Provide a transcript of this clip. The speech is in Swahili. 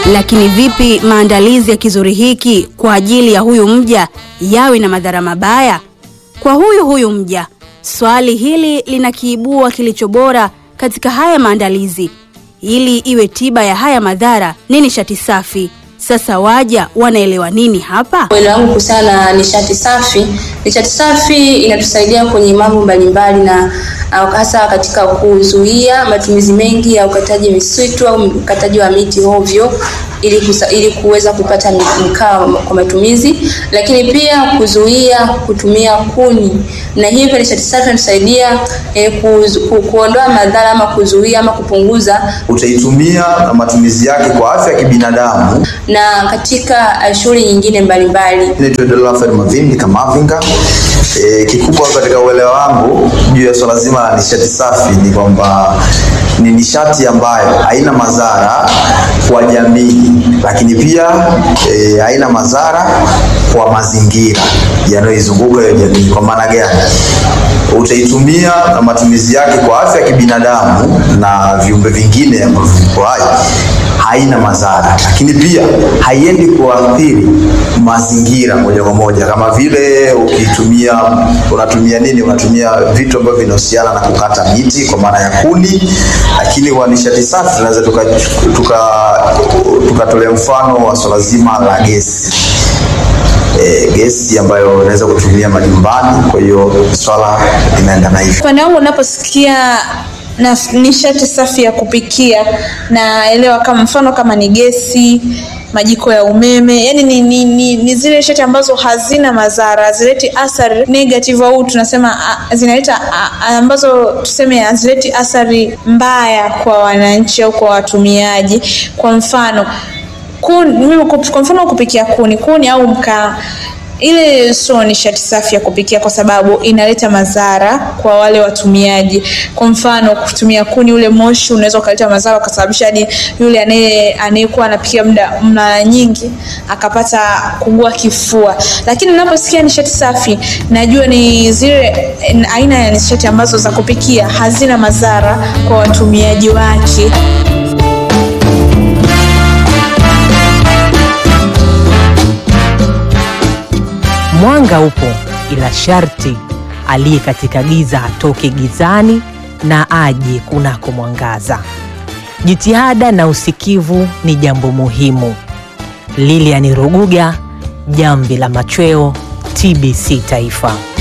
Lakini vipi maandalizi ya kizuri hiki kwa ajili ya huyu mja yawe na madhara mabaya kwa huyu huyu mja? Swali hili linakiibua kilicho bora katika haya maandalizi. Ili iwe tiba ya haya madhara ni nishati safi. Sasa waja wanaelewa nini hapa? Uelewa wangu kuhusiana na nishati safi, nishati safi inatusaidia kwenye mambo mbalimbali na uh, hasa katika kuzuia matumizi mengi ya ukataji misitu au ukataji wa miti ovyo ili, kusa, ili kuweza kupata mkaa kwa matumizi, lakini pia kuzuia kutumia kuni, na hivyo nishati safi inatusaidia eh, ku, ku, kuondoa madhara ama kuzuia ama kupunguza utaitumia na matumizi yake kwa afya ya kibinadamu. na katika uh, shughuli nyingine mbalimbali. Naitwa Rafael Mavindi Kamavinga. E, kikubwa katika uelewa wangu juu ya swala zima la nishati safi ni kwamba ni nishati ambayo haina madhara kwa jamii, lakini pia e, haina madhara kwa mazingira yanayoizunguka hiyo jamii. Kwa maana gani? Utaitumia na matumizi yake kwa afya ya kibinadamu na viumbe vingine ambavyo viko hai haina madhara, lakini pia haiendi kuathiri mazingira moja kwa moja, kama vile ukitumia, unatumia nini? Unatumia vitu ambavyo vinahusiana na kukata miti kwa maana ya kuni, lakini kwa nishati safi tunaweza tukatolea tuka, tuka, tuka mfano wa swala zima la gesi e, gesi ambayo unaweza kutumia majumbani. Kwa hiyo swala linaendana hivyo. Upande wangu unaposikia na nishati safi ya kupikia, naelewa kama mfano kama ni gesi, majiko ya umeme, yani ni, ni, ni, ni zile nishati ambazo hazina madhara, hazileti athari negative au tunasema a, zinaleta a, ambazo tuseme hazileti athari mbaya kwa wananchi au kwa watumiaji. Kwa mfano kuni, mimi kwa mfano kupikia kuni, kuni au mkaa ile sio nishati safi ya kupikia kwa sababu inaleta madhara kwa wale watumiaji. Kwa mfano kutumia kuni, ule moshi unaweza ukaleta madhara ukasababisha hadi yule anaye anayekuwa anapikia muda mara nyingi akapata kugua kifua. Lakini ninaposikia nishati safi, najua ni zile aina ya nishati ambazo za kupikia hazina madhara kwa watumiaji wake. Mwanga upo ila sharti aliye katika giza atoke gizani na aje kunako mwangaza. Jitihada na usikivu ni jambo muhimu. Lilian Ruguga, Jamvi la Machweo, TBC Taifa.